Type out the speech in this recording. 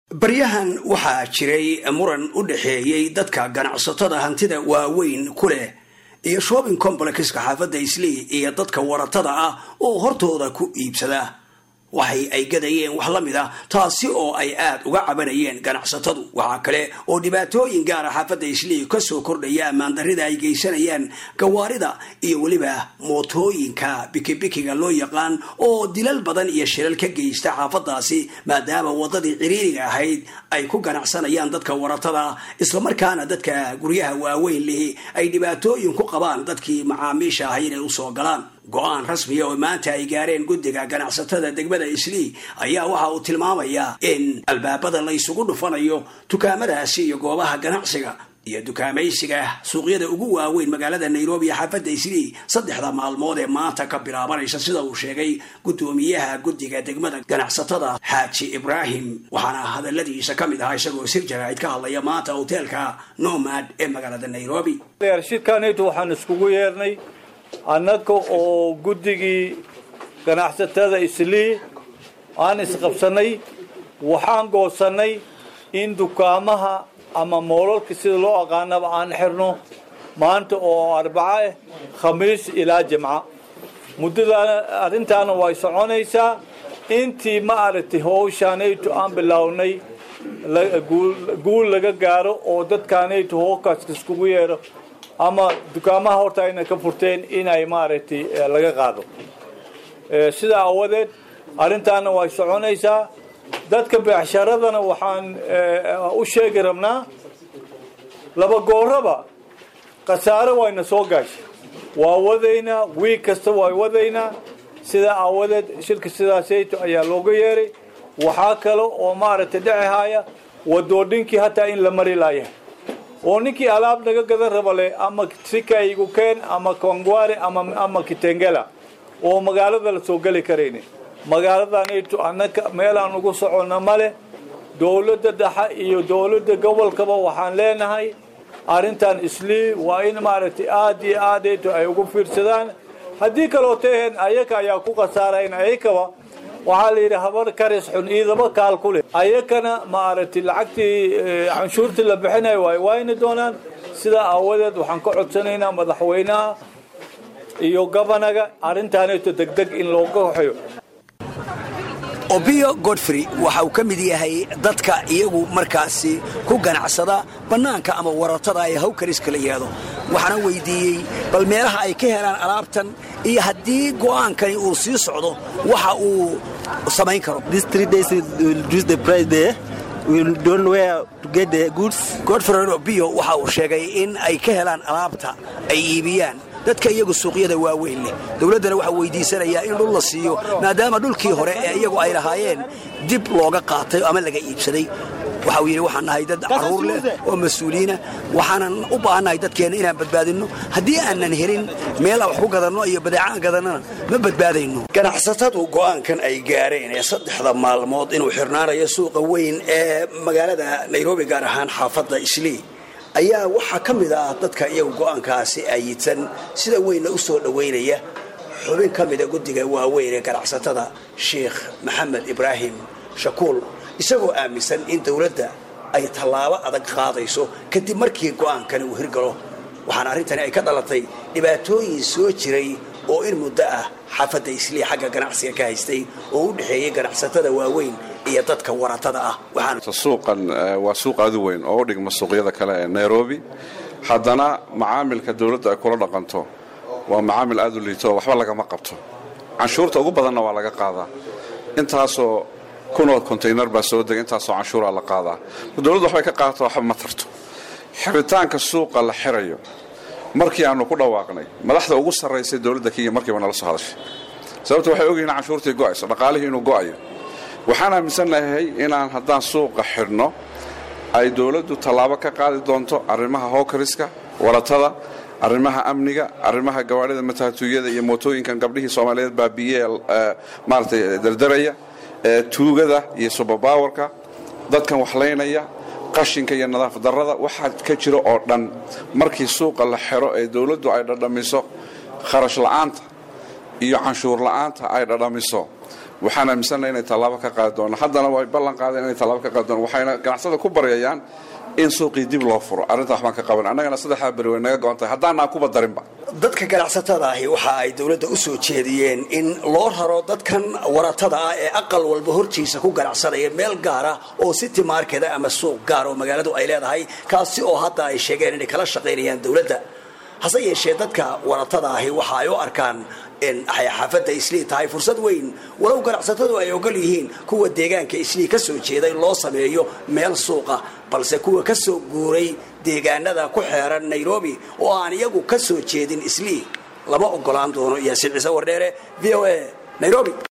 baryahan waxaa jiray muran u dhexeeyey dadka ganacsatada hantida waaweyn ku leh iyo shopping complexka xaafadda islii iyo dadka waratada ah oo hortooda ku iibsada waxay ay gadayeen wax la mid ah taasi oo ay aada uga cabanayeen ganacsatadu waxaa kale oo dhibaatooyin gaara xaafadda islii kasoo kordhaya ammaandarrida ay geysanayaan gawaarida iyo weliba mootooyinka bikibikiga loo yaqaan oo dilal badan iyo shilal ka geysta xaafadaasi maadaama wadadii ciriiriga ahayd ay ku ganacsanayaan dadka waratada islamarkaana dadka guryaha waaweyn lihi ay dhibaatooyin ku qabaan dadkii macaamiisha ahay inay usoo galaan go-aan rasmiya oo maanta ay gaareen guddiga ganacsatada degmada islii ayaa waxa uu tilmaamayaa in albaabada la ysugu dhufanayo dukaamadaasi iyo goobaha ganacsiga iyo dukaamaysiga suuqyada ugu waaweyn magaalada nairobi iyo xaafadda islii saddexda maalmood ee maanta ka bilaabanaysa sida uu sheegay guddoomiyaha guddiga degmada ganacsatada xaaji ibraahim waxaana hadaladiisa ka mid ahaa isagoo sir jaraa'id ka hadlaya maanta hoteelka nomad ee magaalada nairobi shirkaanaytu waxaan iskugu yeernay annaga oo guddigii ganacsatada islii aan isqabsanay waxaan goosannay in dukaamaha ama moolalka sida loo aqaanaba aan xirno maanta oo arbaco ah khamiis ilaa jimca muddadaana arrintaana way soconaysaa intii ma aragtay howshaanaytu aan bilownay guul laga gaaro oo dadkaanaytu hookaas iskugu yeero ama dukaamaha horta ayna ka furteen inay maaragtay laga qaado sidaa awadeed arrintaana way soconaysaa dadka beecsharadana waxaan u sheegi rabnaa laba gooraba khasaare wayna soo gaashay waa wadaynaa wiig kasta way wadaynaa sidaa aawadeed shirka sidaasayto ayaa looga yeeray waxaa kale oo maaragtay dhecehaaya wadoodhinkii hataa in la mari laayahay oo ninkii alaab naga gadan raba leh ama sikaigu keen ama kongware ama kitengela oo magaalada la soo geli karayni magaaladanaytu annaka meelaan ugu soconna male dowladda dhexe iyo dowladda gobolkaba waxaan leenahay arrintan islii waa in maaragtay aada iyo aadaytu ay ugu fiirsadaan haddii kaloo taheen ayaka ayaa ku khasaarayn ayakaba waxaa la yidhi habar karis xun iidaba kaal ku leh ayakana maaragtay lacagtii canshuurtii la bixinayo way wayni doonaan sidaa aawadeed waxaan ka codsanaynaa madaxweynaha iyo gobanaga arrintaanayto degdeg in looga hoxeyo obio godfrey waxa uu ka mid yahay dadka iyagu markaasi ku ganacsada bannaanka ama waratada ee hawkariska la yidhaahdo waxaana weydiiyey bal meelaha ay ka helaan alaabtan iyo haddii go'aankani uu sii socdo waxa uu samayn karo godfrey obio waxa uu sheegay in ay ka helaan alaabta ay iibiyaan dadka iyagu suuqyada waaweyn leh dowladdana waxaa weydiisanayaa in dhul la siiyo maadaama dhulkii hore ee iyagu ay lahaayeen dib looga qaatay ama laga iibsaday waxa uu yidhi waxaan nahay dad carruur leh oo mas-uuliyiina waxaanan u baahannahay dadkeenna inaan badbaadinno haddii aanan helin meel aan wax ku gadanno iyo badeecaan gadannana ma badbaadayno ganacsatadu go'aankan ay gaareen ee saddexda maalmood inuu xirnaanayo suuqa weyn ee magaalada nairobi gaar ahaan xaafadda islii ayaa waxaa ka mid ah dadka iyagu go'aankaasi ayidsan sida weynna u soo dhowaynaya xubin ka mida guddiga waaweyn ee ganacsatada sheikh maxamed ibraahim shakuul isagoo aaminsan in dowladda ay tallaabo adag qaadayso kadib markii go'aankani uu hirgalo waxaana arrintani ay ka dhalatay dhibaatooyin soo jiray oo in muddo ah xaafadda islii xagga ganacsiga ka haystay oo u dhexeeyey ganacsatada waaweyn iyo dadka waratada ah suuqan waa suuq aad u weyn oo u dhigma suuqyada kale ee nairobi haddana macaamilka dowladda ay kula dhaqanto waa macaamil aad u liito oo waxba lagama qabto canshuurta ugu badanna waa laga qaadaa intaasoo kunoo kontaynar baa soo dega intaasoo canshuuraa la qaadaa dowladdu waxbay ka qaadato waxba ma tarto xiritaanka suuqa la xirayo markii aanu ku dhawaaqnay madaxda ugu sarraysay dowladda kenya markiiba nala soo hadashay sababta waxay ogyihiin canshuurtii go'ayso dhaqaalihii inuu go'ayo waxaan aaminsannahay inaan haddaan suuqa xidhno ay dowladdu tallaabo ka qaadi doonto arrimaha howkariska waratada arrimaha amniga arrimaha gawaadhida mataatuuyada iyo mootooyinkan gabdhihii soomaaliyeed baabiye maaratay dardaraya tuugada iyo subabawarka dadkan waxlaynaya qashinka iyo nadaafad darrada waxaa ka jira oo dhan markii suuqa la xiro ee dowladdu ay dhadhamiso kharash la'aanta iyo canshuur la'aanta ay dhadhamiso waxaan aaminsannahay inay tallaabo ka qaadi doonaan haddana way ballan qaadeen inay tallaabo ka qaadi doonaan waxayna ganacsada ku baryayaan in suuqii dib loo furo arrinta waxbaan ka qaban annagana saddexdaa beri way naga go-an tahay haddaanaa kuba darinba dadka ganacsatada ahi waxa ay dowladda u soo jeediyeen in loo raro dadkan waratada ah ee aqal walba hortiisa ku ganacsanaya meel gaara oo city market ama suuq gaar oo magaaladu ay leedahay kaasi oo hadda ay sheegeen inay kala shaqaynayaan dowladda hase yeeshee dadka waratada ahi waxa ay u arkaan in ay xaafadda islii tahay fursad weyn walow ganacsatadu ay ogol yihiin kuwa deegaanka islii ka soo jeeday loo sameeyo meel suuqa balse kuwa ka soo guuray deegaanada ku xeeran nairobi oo aan iyagu ka soo jeedin islii lama ogolaan doono yaasiin ciise wardheere v o a nairobi